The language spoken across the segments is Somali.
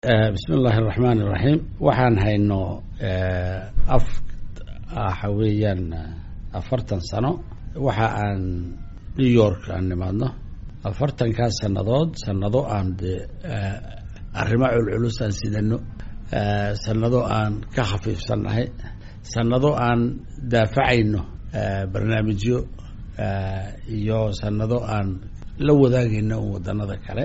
bismi illaahi araxmaan iraxiim waxaan hayno af waxa weeyaan afartan sano waxa aan new york aan nimaadno afartankaas sannadood sannado aan de arrimo culculus aan sidano sannado aan ka khafiifsannahay sannado aan daafacayno barnaamijyo iyo sannado aan la wadaagayno un waddanada kale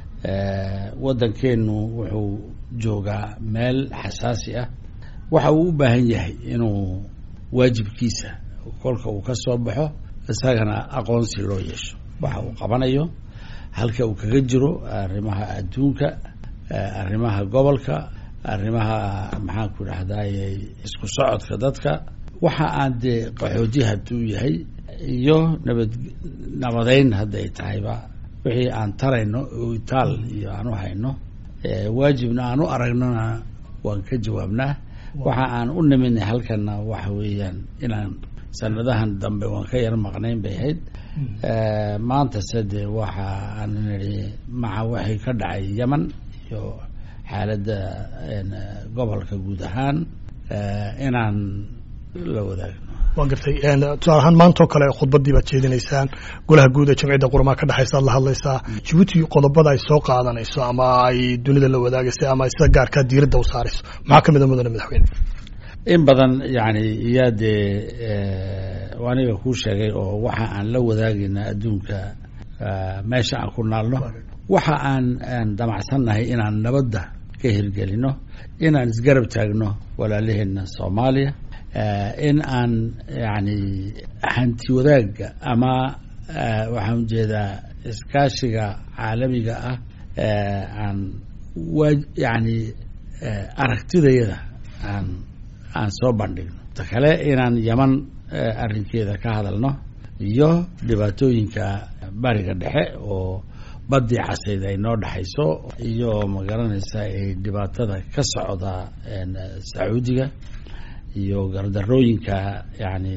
waddankeenu wuxuu joogaa meel xasaasi ah waxa uu u baahan yahay inuu waajibkiisa kolka uu ka soo baxo isagana aqoonsi loo yeesho waxa uu qabanayo halka uu kaga jiro arrimaha adduunka arrimaha gobolka arrimaha maxaan ku dhahdaye isku socodka dadka waxa aan dee qaxooti hadduu yahay iyo nabad nabadeyn hadday tahayba wixii aan tarayno itaal iyo aan u hayno waajibna aan u aragnona waan ka jawaabnaa waxa aan u niminay halkana waxa weeyaan inaan sanadahan dambe waan ka yar maqnayn bay ahayd maantase dee waxa aan nidhi maca waxay ka dhacay yeman iyo xaaladda gobolka guud ahaan inaan la wadaagno waa gartay tusaale ahaan maantao kale khudbadii baad jeedinaysaan golaha guud ee jamciyadda qurmaa ka dhexaysa ad la hadlaysaa jabuuti qodobada ay soo qaadanayso ama ay dunida la wadaagaysa ama sida gaarkaa diiradda u saarayso maxaa ka mid a mudane madaxweyne in badan yani iyaa dee aniga kuu sheegay oo waxa aan la wadaagayna adduunka meesha aan ku naalno waxa aan aan damacsannahay inaan nabadda ka hirgelino inaan isgarab taagno walaalaheena soomaaliya in aan yani hanti wadaagga ama waxaan ujeedaa iskaashiga caalamiga ah aan wa yani aragtidayada aan aan soo bandhigno ta kale inaan yaman arrinkeeda ka hadalno iyo dhibaatooyinka bariga dhexe oo badii casayd ay noo dhexayso iyo magaranaysa ay dhibaatada ka socda sacuudiga iyo gardarooyinka yani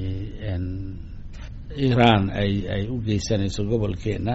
iran ay ay u geysanayso gobolkeena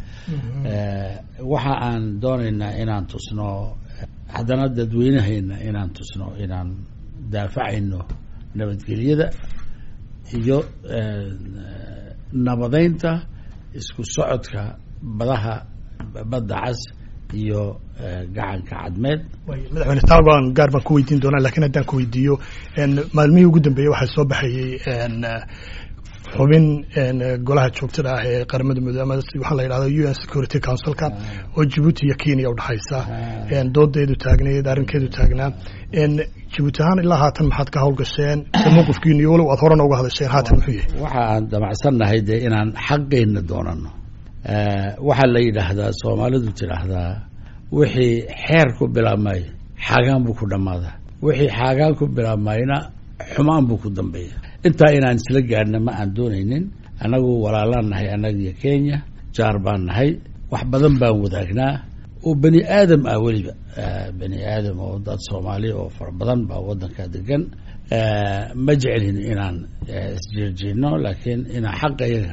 waxa aan doonaynaa inaan tusno haddana dadweynahayna inaan tusno inaan daafacayno nabadgelyada iyo nabadeynta isku socodka badaha badda cas iyo gacanka cadmeed madaxweyne taaban gaar baan ku weydiin doonaa lakiin haddaan ku weydiiyo maalmihii ugu dambeeyey waxaa soo baxayey xubin golaha joogtada ah ee qaramada mudoobe ama waxaa la yidhahda u n security councilka oo jabuuti iyo kenya udhexaysa doodeedu taagneed arrinkeedu taagnaa jabuuti ahaan ilaa haatan maxaad ka hawlgasheen mowqifkiinu iyo walow aad horena uga hadasheen haatan muxuu yahay waxa aan damacsannahay dee inaan xaqeenna doonano waxaa la yidhaahdaa soomaalidu tidhaahdaa wixii xeer ku bilaabmay xaagaan buu ku dhammaadaa wixii xaagaan ku bilaabmayna xumaan buu ku dambeeya intaa inaan isla gaadhna ma aan doonaynin annagu walaalaan nahay annagiyo kenya jaar baan nahay wax badan baan wadaagnaa oo bani aadam ah weliba bani aadam oo dad soomaali oo fara badan baa waddanka degan ma jecelin inaan isjeerjeedno laakiin inaan xaqayaga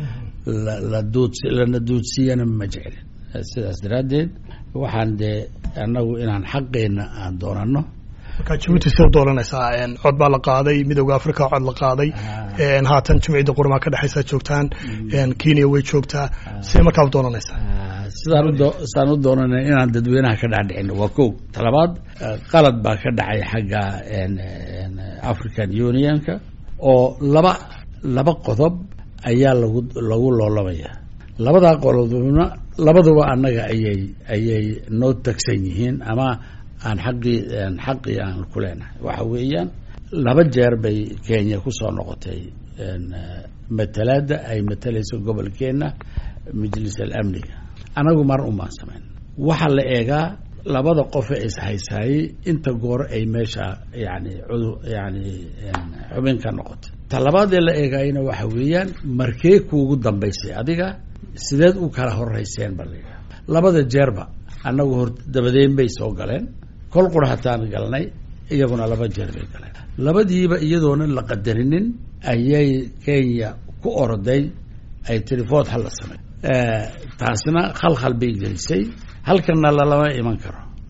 lana duudsiyana ma jecelin sidaas daraaddeed waxaan dee annagu inaan xaqeenna aan doonano markaa jabuuti si u dooranaysaa cod baa la qaaday midooda africa cod la qaaday haatan jumciyadda qurmaa ka dhexaysaa joogtaan kenya way joogtaa sidee markaa u doonanaysaa sidaan udo sidaan u doonana inaan dadweynaha ka dhexdhicino waa kow talabaad qalad baa ka dhacay xagga african unionka oo laba laba qodob ayaa lagu lagu loolamaya labadaa qodobna labaduba annaga ayay ayay noo tagsan yihiin ama aan xaqii xaqii aan ku leenahay waxa weeyaan laba jeer bay kenya kusoo noqotay matalaadda ay matalayso gobolkeenna majlis alamniga anagu mar umaan samayn waxaa la eegaa labada qofe ishaysaayey inta goor ay meesha yani cudu yani xubin ka noqotay ta labaadee la eegaayna waxa weeyaan markee kuugu dambaysay adiga sideed u kala horeyseen ba layidhaha labada jeerba annagu hor dabadeyn bay soo galeen kol qura hataan galnay iyaguna laba jeer bay galeen labadiiba iyadoona la qadarinin ayay kenya ku oroday ay telefood hala samey taasina khalkhal bay gelisay halkana lalama iman karo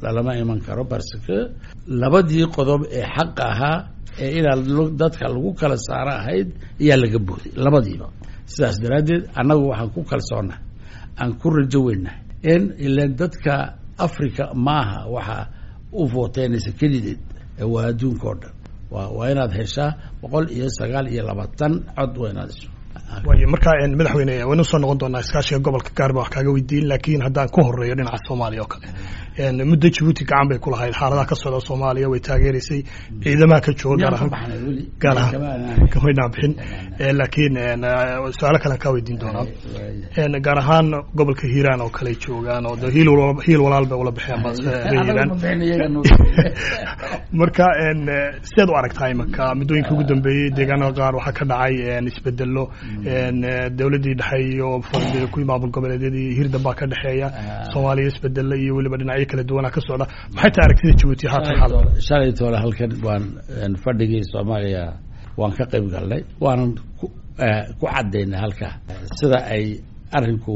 lalama iman karo barske labadii qodob ee xaqa ahaa ee inaa dadka lagu kala saaro ahayd ayaa laga booday labadiiba sidaas daraaddeed annagu waxaan ku kalsoonnah aan ku rajo weynah in ilan dadka africa maaha waxa u vooteynaysa kelideed waa adduunka oo dhan wa waa inaad heshaa boqol iyo sagaal iyo labaatan cod waa inaad hesho waayo markaa madaxweyne waynu soo noqon doonaa iskaashiga gobolka gaar baa wax kaaga weydiin laakiin haddaan ku horeeyo dhinaca soomaaliya oo kale muddo jabuuti gacan bay ku lahayd xaaladaha ka socda soomaaliya way taageeraysay ciidamaha ka jooga gaar ahaan gaar ahaan kamay dhaabixin laakiin su-aalo kalean kaa weydiin doonaa gaar ahaan gobolka hiiraan oo kale joogaan oo hiil hiil walaal bay ula baxeen hiiraan marka sideed u aragtaa imanka muddooyinka ugu dambeeyey deegaanada qaar waxaa ka dhacay isbedelo dowladdii dhexe iyo kuwii maamul goboleedyadii hirdan baa ka dhexeeya soomaaliya isbedelo iyo weliba dhinacyo kala duwanaa ka socda maxay tahay aragtida jabuuti haatan xaalad shalay toole halkan waan fadhigii soomaaliya waan ka qayb galnay waanan ku caddaynay halkaa sida ay arrinku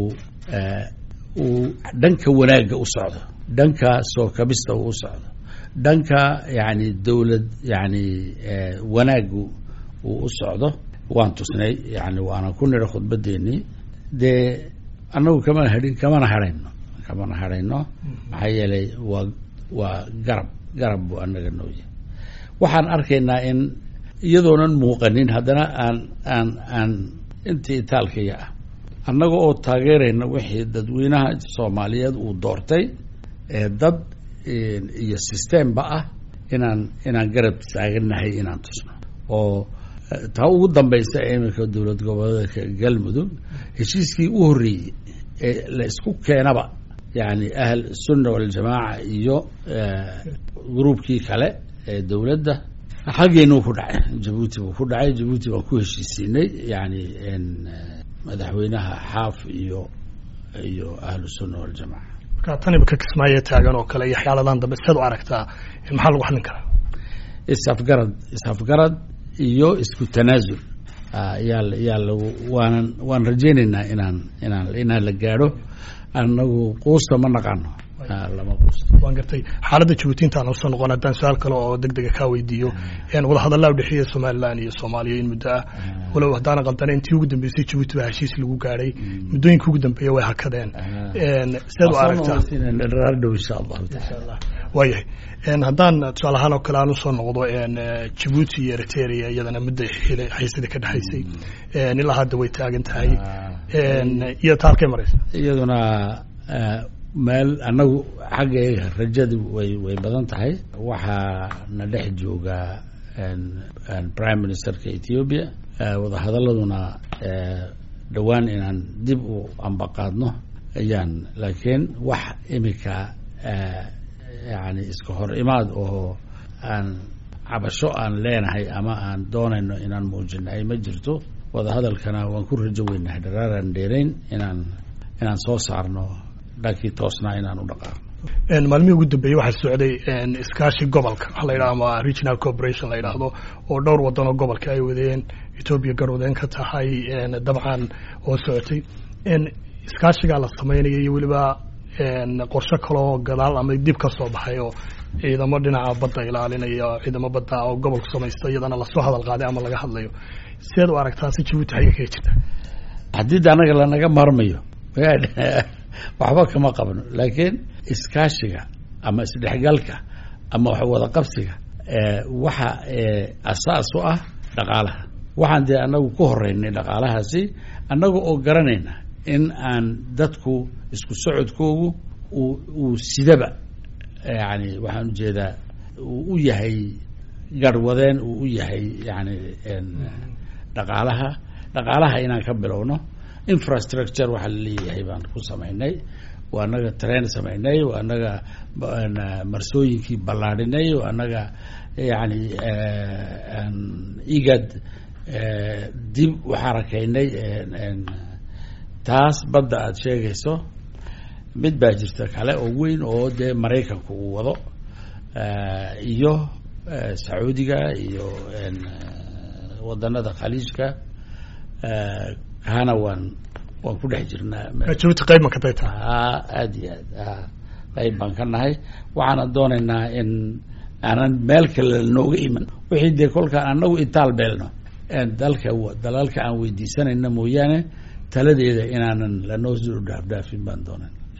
uu dhanka wanaagga u socdo dhanka soo kabista uu u socdo dhanka yani dowlad yani wanaaggu uu u socdo waan tusnay yani waana ku nidha khudbadeennii dee annagu kamana hadhin kamana hadhayno kamana hadhayno maxaa yeelay waa waa garab garab buu annaga nooyahay waxaan arkaynaa in iyadoonan muuqanin haddana aan aan aan intii itaalkaya ah annaga oo taageerayna wixii dadweynaha soomaaliyeed uu doortay ee dad iyo systemba ah inaan inaan garab taaganahay inaan tusno oo taa ugu dambaysa iminka dowlad goboleedka galmudug heshiiskii u horreeyey ee la isku keenaba yani ahl sunna waljamaaca iyo gruubkii kale ee dowladda xaggeenu ku dhacay jabuuti buu ku dhacay jabuuti baan ku heshiisiinay yani madaxweynaha xaaf iyo iyo ahlu sunna waljamaca marka tan imika kismaayo taagan oo kale iyo xyaaladan dambe sideed u aragtaa maxaa lagu xallin karaa isafgarad isafgarad iyo isku tanaasul yaa yaa lagu waanan waan rajaynaynaa inaan inaan inaan la gaadho annagu quusta ma naqaano lama quusto waan gartay xaaladda jabuuti intaan usoo noqon haddaan su-aal kale oo deg dega kaa weydiiyo wadahadallaa udhexeeya somalilan iyo soomaaliya in muddo ah walow haddaana qaldana intii ugu dambeysay jabuuti baa heshiis lagu gaadhay muddooyinka ugu dambeeya way hakadeen sideed u aragtaa dhow insha allahu taala waayahay haddaan tusaale ahaan oo kale aan usoo noqdo jabuuti iyo eritrea iyadana mudda xiisada ka dhexaysay ilaa hadda way taagan tahay iyo taalkay maraysa iyaduna meel annagu xaggeega rajadu way way badan tahay waxaa na dhex jooga prime ministerka ethiopia wadahadaladuna dhowaan inaan dib u ambaqaadno ayaan laakiin wax imika yani iska hor imaad oo aan cabasho aan leenahay ama aan doonayno inaan muujinahay ma jirto wadahadalkana waan ku rajo weynahay dharaaraan dheerayn inaan inaan soo saarno dhankii toosnaa inaan u dhaqaaqno maalmihii ugu dambeeyey waxaa socday iskaashi gobolka waxa la yidhaha ama regional corporation la yidhaahdo oo dhowr wadan oo gobolka ay wadeen etoobiya garwadeen ka tahay dabcan oo socotay iskaashigaa la sameynaya iyo weliba qorshe kaleoo gadaal ama dib ka soo baxay oo ciidamo dhinaca badda ilaalinaya ciidamo badda oo gobolku samaysta iyadana lasoo hadal qaaday ama laga hadlayo sideed u aragtaa si jabuuti xagga kaga jirta haddii de annaga lanaga maarmayo waxba kama qabno laakiin iskaashiga ama isdhexgalka ama wax wada qabsiga waxa asaas u ah dhaqaalaha waxaan dee annagu ku horeynay dhaqaalahaasi annaga oo garanayna in aan dadku isku socodkoogu uu sidaba yani waxaan ujeedaa uu u yahay garhwadeen uu u yahay yani dhaqaalaha dhaqaalaha inaan ka bilowno infrastructure waxaa la leeyahay baan ku samaynay waa anaga train samaynay waa anaga marsooyinkii ballaadhinay waa anaga yani igad dib u xarakaynay taas badda aada sheegayso mid baa jirta kale oo weyn oo dee maraykanku uu wado iyo sacuudiga iyo wadanada khaliijka kaana waan waan ku dhex jirnaa jabuuti qayb ma ka day tahay a aada iyo aad a qayb baan ka nahay waxaana doonaynaa in aanan meel kale nooga iman wixii dee kolkaan anagu itaal beelno dalka dalalka aan weydiisanayna mooyaane taladeeda inaanan lanoo soo dhaafdhaafin baan doonan